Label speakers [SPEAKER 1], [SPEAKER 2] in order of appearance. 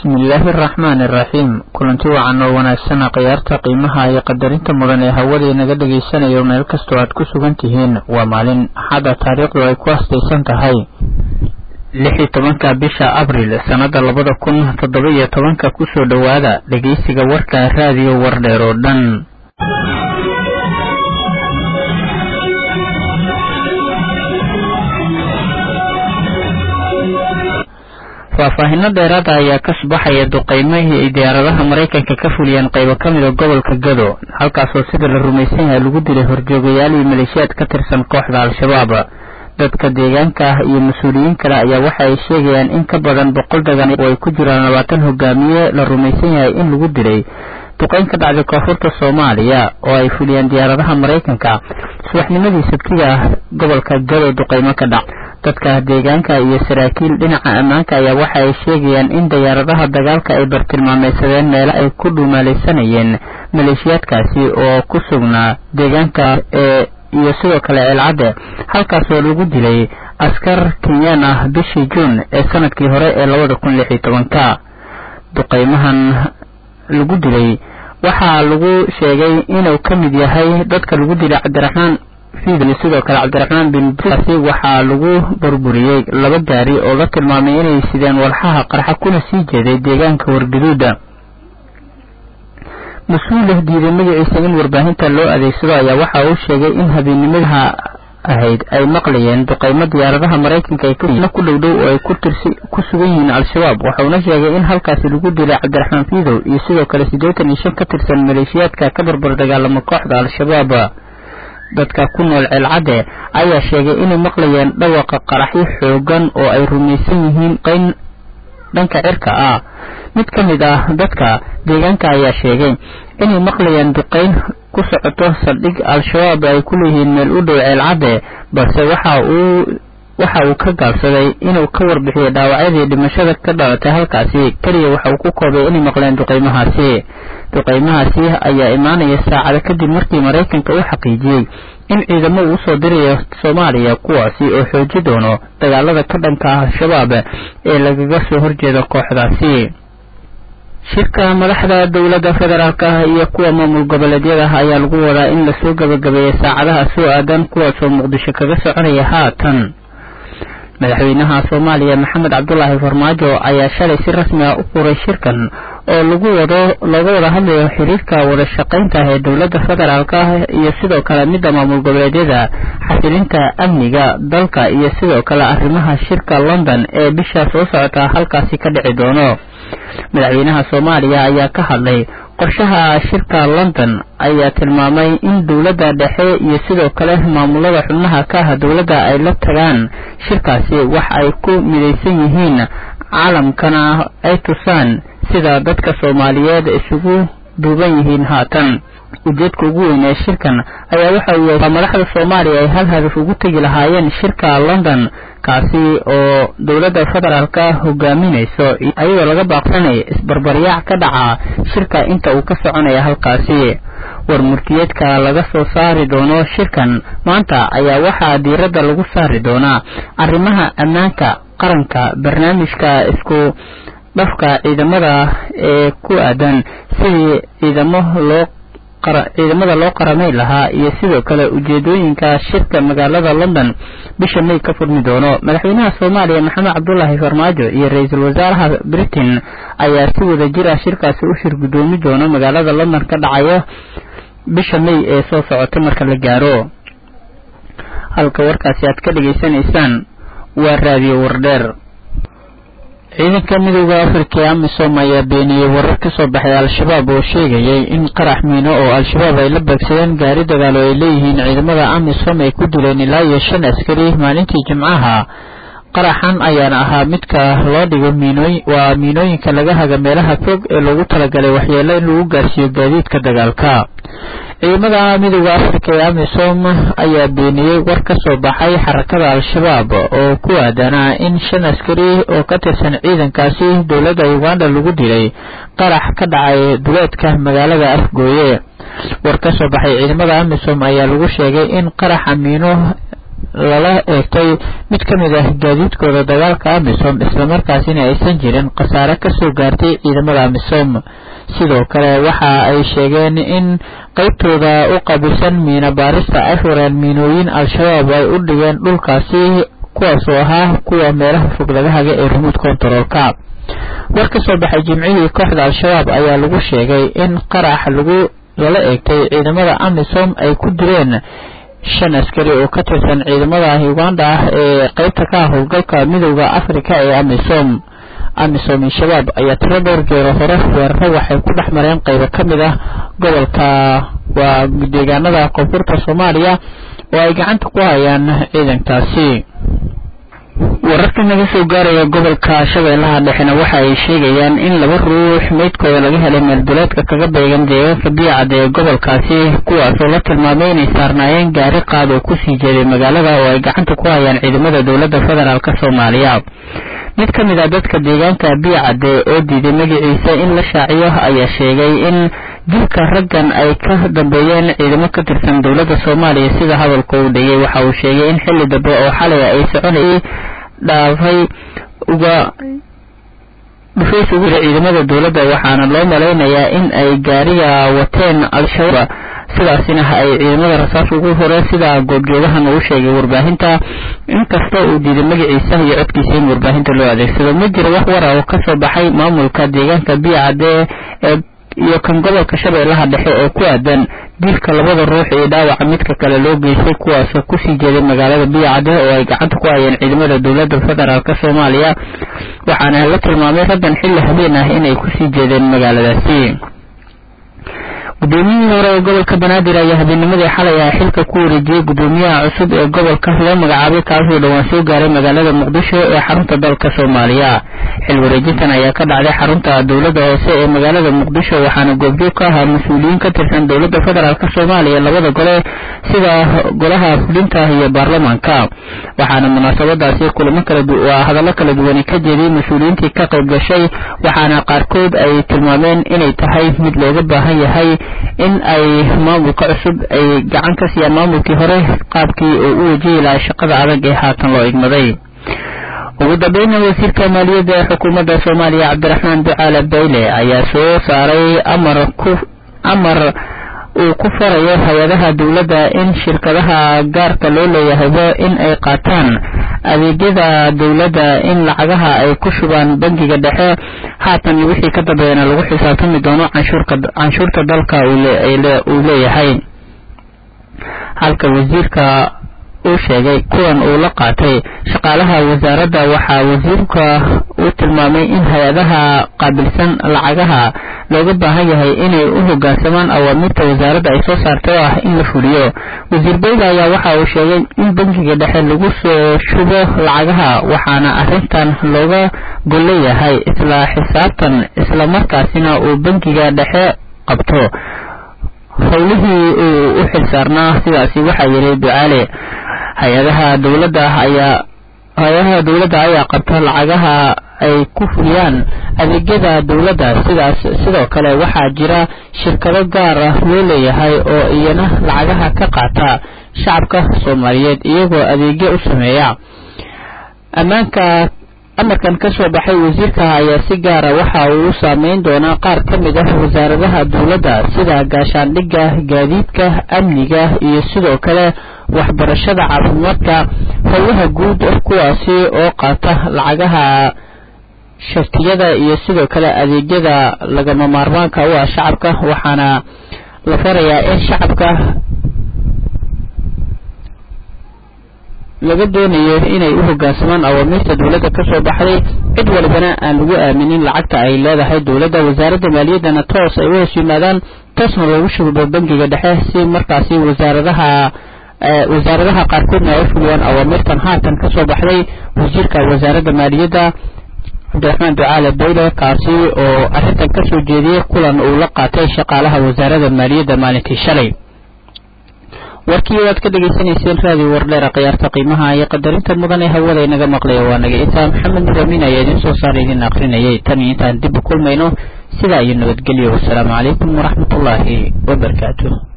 [SPEAKER 1] bismillaahi araxmaani iraxiim kulanti wacan oo wanaagsana khiyaarta qiimaha iyo qadarinta mudan ee hawada inaga dhegaysanayo meel kastoo aad ku sugan tihiin waa maalin axada taariikhdu ay ku astaysan tahay lix iyo tobanka bisha abril sannada labada kun toddoba iyo tobanka kusoo dhowaada dhegeysiga warka raadiyo wardheer oo dhan faahfaahino dheeraada ayaa ka subaxaya duqeymihii ay diyaaradaha maraykanka ka fuliyeen qaybo ka mid a gobolka gado halkaasoo sida la rumaysan yahay lagu dilay horjoogayaal iyo maleeshiyaad ka tirsan kooxda al-shabaab dadka deegaanka ah iyo mas-uuliyiin kale ayaa waxa ay sheegayaan in ka badan boqol dagan oo ay ku jiraan labaatan hogaamiye la rumaysan yahay in lagu dilay duqeyn ka dhacday koonfurta soomaaliya oo ay fuliyeen diyaaradaha maraykanka subaxnimadii sabtiga ah gobolka gado duqeymo ka dhac dadka deegaanka iyo saraakiil dhinaca ammaanka ayaa waxa ay sheegayaan in diyaaradaha dagaalka ay bartilmaameysadeen meelo ay ku dhumaalaysanayeen maleeshiyaadkaasi oo ku sugnaa deegaanka ee iyo sidoo kale ceelcadde halkaasoo lagu dilay askar kenyaan ah bishii juun ee sanadkii hore ee labada kun lix iyo tobanka duqeymahan lagu dilay waxaa lagu sheegay inuu ka mid yahay dadka lagu dilay cabdiraxmaan fiidli sidoo kale cabdiraxmaan bin basi waxaa lagu burburiyey laba gaari oo la tilmaamay inay sideen walxaha qarxa kuna sii jeeday deegaanka wargaduuda mas-uul diiday magaciisa in warbaahinta loo adeegsado ayaa waxa uu sheegay in habeennimadaha ahayd ay maqlayeen duqeymo diyaaradaha maraykanka ay ku dhowdhow oo ay ku sugan yihiin al-shabaab waxauna sheegay in halkaasi lagu dilay cabdiraxmaan fiidow iyo sidoo kale siddeetan iyo shan ka tirsan maleeshiyaadka ka barbar dagaalama kooxda al-shabaab dadka ku nool ceelcadde ayaa sheegay inay maqlayeen dhawaqa qaraxyo xoogan oo ay rumaysan yihiin qayn dhanka cirka ah mid ka mid ah dadka deegaanka ayaa sheegay inay maqlayeen duqeyn ku socoto saldhig al-shabaab ay ku leeyihiin meel u dhow ceelcadde balse waxa uu waxa uu ka gaabsaday inuu ka warbixiyo dhaawacyadii dhimashada ka dhalatay halkaasi keliya waxa uu ku koobay inay maqleen duqeymahaasi duqeymahaasi ayaa imaanaya saacado kadib markii maraykanka uu xaqiijiyey in ciidamo uu usoo dirayo soomaaliya kuwaasi oo xooji doono dagaalada ka dhanka ah al-shabaab ee lagaga soo horjeedo kooxdaasi shirka madaxda dowladda federaalk ah iyo kuwa maamul goboleedyada ayaa lagu wadaa in lasoo gabagabeeyay saacadaha soo aadan kuwaasoo muqdisho kaga soconaya haatan madaxweynaha soomaaliya maxamed cabdulaahi farmaajo ayaa shalay si rasmi ah u furay shirkan oo lagu wado looga wada hadlayo xiriirka wada shaqaynta ee dowladda federaalk ah iyo sidoo kale midda maamul goboleedyada xasilinta amniga dalka iyo sidoo kale arrimaha shirka london ee bisha soo socota halkaasi ka dhici doono madaxweynaha soomaaliya ayaa ka hadlay qorshaha shirka london ayaa tilmaamay in dowladda dhexe iyo sidoo kale maamulada xubnaha ka ah dowladda ay la tagaan shirkaasi wax ay ku midaysan yihiin caalamkana ay tusaan sida dadka soomaaliyeed isugu duuban yihiin haatan ujeedka ugu weyn ee shirkan ayaa waxa uu yahay madaxda soomaaliya ay hal hadaf ugu tegi lahaayeen shirka london kaasi oo dowladda federaalka hogaaminayso ayadoo laga baaqsanaya isbarbaryaac ka dhaca shirka inta uu ka soconaya halkaasi warmurtiyeedka laga soo saari doono shirkan maanta ayaa waxaa diiradda lagu saari doonaa arrimaha ammaanka qaranka barnaamijka isku dhafka ciidamada ee ku aadan sidii ciidamo loo ciidamada loo qaramay lahaa iyo sidoo kale ujeedooyinka shirka magaalada london bisha may ka furmi doono madaxweynaha soomaaliya maxamed cabdulaahi farmaajo iyo ra-iisul wasaaraha britain ayaa si wada jir ah shirkaasi u shir guddoomi doono magaalada london ka dhacayo bisha may ee soo socota marka la gaaro halka warkaasi aad ka dhegaysanaysaan waa raadiyo wardheer ciidanka midooda afrika ee amisom ayaa beeniyey warar ka soo baxay al-shabaab oo sheegayay in qarax miino oo al-shabaab ay la beegsadeen gaari dagaal oo ay leeyihiin ciidamada amisom ay ku dileen ilaa iyo shan askari maalintii jimcaha qaraxan ayaana ahaa midka loo dhigo miinooy waa miinooyinka laga haga meelaha fog ee loogu talagalay waxyeelo in lagu gaarsiiyo gaadiidka dagaalka ciidamada midooda afrika ee amisom ayaa beeniyey war ka soo baxay xarakada al-shabaab oo ku aadanaa in shan askari oo ka tirsan ciidankaasi dowladda uganda lagu dilay qarax ka dhacay duleedka magaalada afgooye war ka soo baxay ciidamada amisom ayaa lagu sheegay in qaraxa miino lala eegtay mid ka mid ah gaadiidkooda dagaalka amisom islamarkaasina aysan jirin khasaare kasoo gaartay ciidamada amisom sidoo kale waxa ay sheegeen in qaybtooda u qabisan miina baarista ay fureen miinooyin al-shabaab ay u dhigeen dhulkaasi kuwaasoo ahaa kuwa meelaha fog laga haga ee remote controlka war ka soo baxay jimcihii kooxda al-shabaab ayaa lagu sheegay in qarax lagu lala eegtay ciidamada amisom ay ku direen shan askari oo ka tirsan ciidamada uganda ah ee qaybta ka howlgalka midowda africa ee amisom amisom iyo shabaab ayaa tiro dhowr geero hore weeraro waxay ku dhex mareen qaybo ka mid ah gobolka waa deegaanada koonfurta soomaaliya oo ay gacanta ku hayaan ciidankaasi wararka naga soo gaaraya gobolka shabeellaha dhexena waxa ay sheegayaan in laba ruux meydkooda laga helay meelduleedka kaga beegan deegaanka biyacad ee gobolkaasi kuwaasoo la tilmaamay inay saarnaayeen gaari qaad oo kusii jeeday magaalada oo ay gacanta ku hayaan ciidamada dowladda federaalk soomaaliya mid ka mid ah dadka deegaanka biyacade oo diiday magaciisa in la shaaciyo ayaa sheegay in dilka raggan ay ka dambeeyeen ciidamo ka tirsan dowladda soomaaliya sida hadalka uu dhigay waxa uu sheegay in xilli dambe oo xalay ay soconayay dhaafay uga dhufays ugu jira ciidamada dowladda waxaana loo malaynayaa in ay gaariga wateen al-shabaab sidaasina ay ciidamada rasaas ugu horeen sida goobjoogahan uu sheegay warbaahinta inkasta uu diiday magaciisa iyo codkiisa in warbaahinta loo adeegsado ma jiro wax wara oo kasoo baxay maamulka deegaanka biyacade ee iyo kan gobolka shabeellaha dhexe oo ku aadan dilka labada ruux iyo dhaawaca midka kale loo geystay kuwaasoo kusii jeeday magaalada biyacade oo ay gacanta ku hayeen ciidamada dowladda federaalk soomaaliya waxaana la tilmaamay raggan xilli habeen ah inay kusii jeedeen magaaladaasi gudoomiyihii hore ee gobolka banaadir ayaa habeennimadii xalay ah xilka ku wareejiyey gudoomiyaha cusub ee gobolka loo magacaabay kaasoo dhowaan soo gaaray magaalada muqdisho ee xarunta dalka soomaaliya xil wareejintan ayaa ka dhacday xarunta dowladda hoose ee magaalada muqdisho waxaana goobjoog ka ahaa mas-uuliyiin ka tirsan dowladda federaalk soomaaliya labada gole sida golaha fulinta iyo baarlamaanka waxaana munaasabadaasi kulamo kala hadallo kala duwani ka jeediyey mas-uuliyiintii ka qayb gashay waxaana qaarkood ay tilmaameen inay tahay mid looga baahan yahay in ay maamulka cusub ay gacan ka siiyaan maamulkii hore qaabkii oo u wajihi lahaa shaqada adag ee haatan loo igmaday ugu dambayna wasiirka maaliyadda ee xukuumadda soomaaliya cabdiraxmaan ducaale bayle ayaa soo saaray amar ku amar uu ku farayo hay-adaha dowladda in shirkadaha gaarka loo leeyahayba in ay qaataan adeegyada dowladda in lacagaha ay ku shubaan bangiga dhexe haatan wixii ka dambeeyana lagu xisaabtami doono canshuurta dalka uu leeyahay halka wasiirka uu sheegay kuwan uu la qaatay shaqaalaha wasaaradda waxaa wasiirka uu tilmaamay in hay-adaha qaabilsan lacagaha looga baahan yahay inay u hogaansamaan awaamiirta wasaaradda ay soo saartay oo ah in la fuliyo wasiir bayda ayaa waxa uu sheegay in bangiga dhexe lagu soo shubo lacagaha waxaana arrintan looga golleeyahay isla xisaabtan islamarkaasina uu bangiga dhexe qabto howlihii uu u xilsaarnaa sidaasi waxaa yidhi ducaale hay-adaha dowladda ayaa hay-adaha dowladda ayaa qabta lacagaha ay ku fuliyaan adeegyada dowladda sidaas sidoo kale waxaa jira shirkado gaar ah loo leeyahay oo iyana lacagaha ka qaata shacabka soomaaliyeed iyagoo adeegyo u sameeya ammaanka amarkan ka soo baxay wasiirka ayaa si gaara waxa uu u saameyn doonaa qaar ka mid ah wasaaradaha dowladda sida gaashaandhigga gaadiidka amniga iyo sidoo kale waxbarashada caafimaadka howlaha guud kuwaasi oo qaata lacagaha shartiyada iyo sidoo kale adeegyada lagama maarmaanka u ah shacabka waxaana la farayaa in shacabka laga doonayo inay u hogaansamaan awaamiirta dowladda ka soo baxday cid walibana aan lagu aaminin lacagta ay leedahay dowladda wasaaradda maaliyaddana toos ay u hoos yimaadaan toosna loogu shubo bangiga dhexe si markaasi wasaaradaha wasaaradaha qaarkoodna ay u fuliyaan awaamirtan haatan ka soo baxday wasiirka wasaaradda maaliyadda cabdiraxmaan ducaale bayle kaasi oo arrintan ka soo jeediyey kulan uu la qaatay shaqaalaha wasaaradda maaliyadda maalintii shalay warkii waad ka dhegaysanayseen raadiyo wardheera khiyaarta qiimaha iyo qadarinta mudan ee hawada inaga maqlaya waa naga intaa maxamed muramin ayaa idiin soo saara idin akrinayay tan iyo intaan dib u kulmayno sidaa iyo nabadgelyo wasalaamu calaykum waraxmatullaahi wabarakaatuh